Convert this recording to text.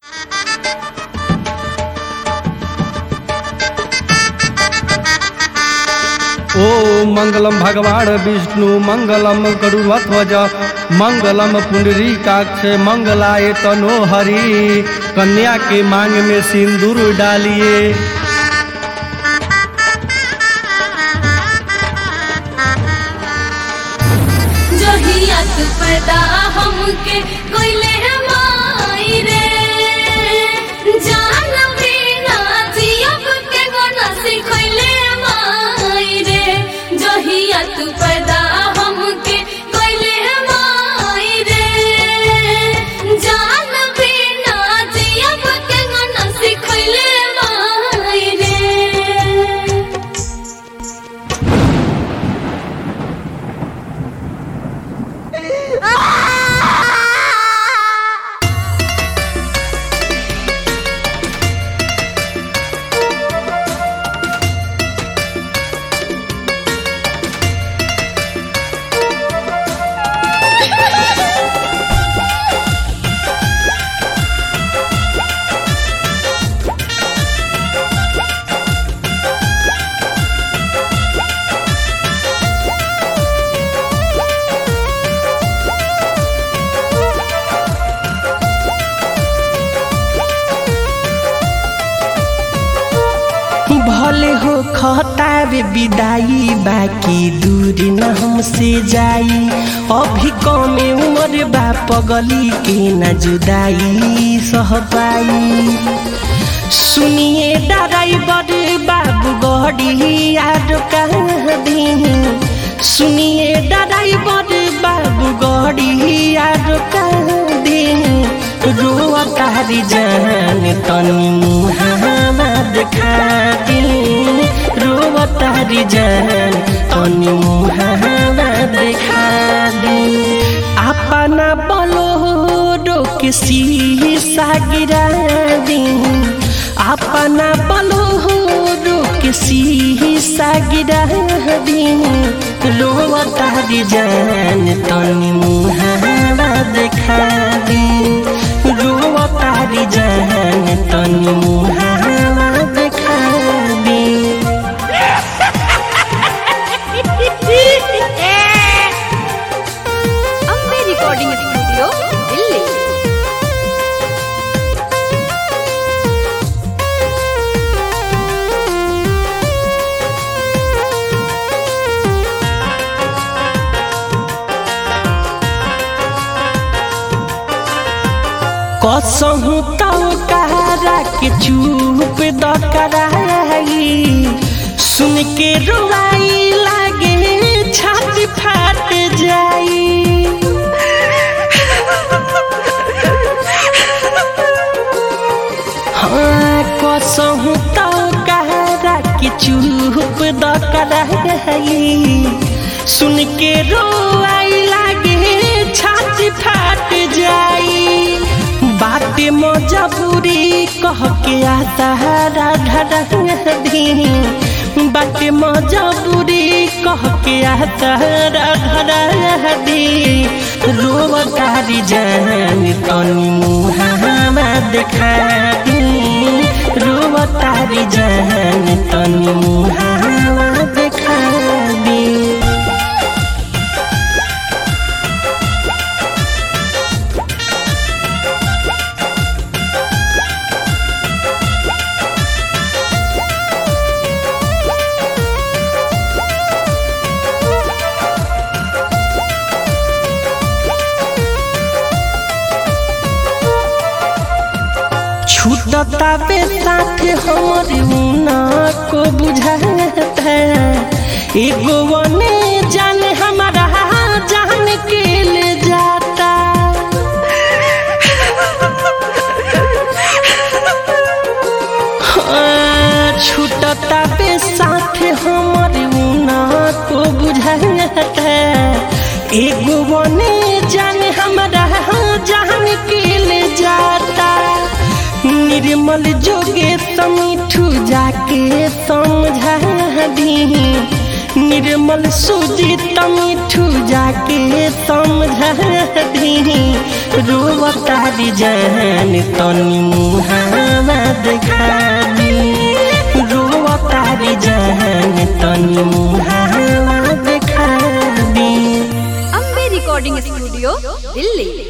ओम मंगलम भगवान विष्णु मंगलम गरुड़ध्वज मंगलम पुंडरीकाक्ष मंगलाय तनो हरि कन्या के मांग में सिंदूर डालिए जहिया तू पैदा हमके कोइले माई रे जान बिना जियब के गोना सिखैले माई रे जहिया तू पैदा हमके कोइले माई रे जान बिना जियब के गोना सिखैले माई रे भले हो खतार विदाई बाकी दूर न हमसे जाई अभी कमे उम्र बा पगली के न जुदाई सह पाई सुनिए ड्राइवर बाबू गड़ी यार कह दी सुनिए ड्राइवर बाबू गड़ी यार कह दी रोआ तारी जान तनी मुहावा देखा दी रोआ तारी जान तनी मुहावा देखा दी अपना बलो रोक शीशा गिरा दी अपना बलो रोक शीशा गिरा दी रोआ तारी जान तनी मुहावा देखा दी रोआ तारी जान तनी मुहावा देखा दी अम्बे रिकॉर्डिंग स्टूडियो दिल्ली कसहु तो कहरा के चुप द कराई सुन के रुआई लागे छाती फाट जाई हाँ कसहु तो कहरा के चुप द कराई सुन के रोआई लागे छाती फाट जाई बाटे मजबूरी कह के आता राधा दी बाटे मजबूरी कह के आता राधा दी रोव तारी जान तनी मुहावा देखा दी रोव तारी जान तनी मुहावा देखा दी छूटता पे साथ हमर मुना को बुझाता एगो वने जान हमारा जान के ले जाता हाँ, छूटता पे साथ हमर मुना को बुझाता एगो वने जान हमारा जान के ले जाता निर्मल जोगे समीठू जाके समझा दी निर्मल सुजित मिठू जाके समझा दी रोवतारी जान तनी मुहावा देखा दी रोवतारी जान तनी मुहावा देखा दी अम्बे रिकॉर्डिंग स्टूडियो दिल्ली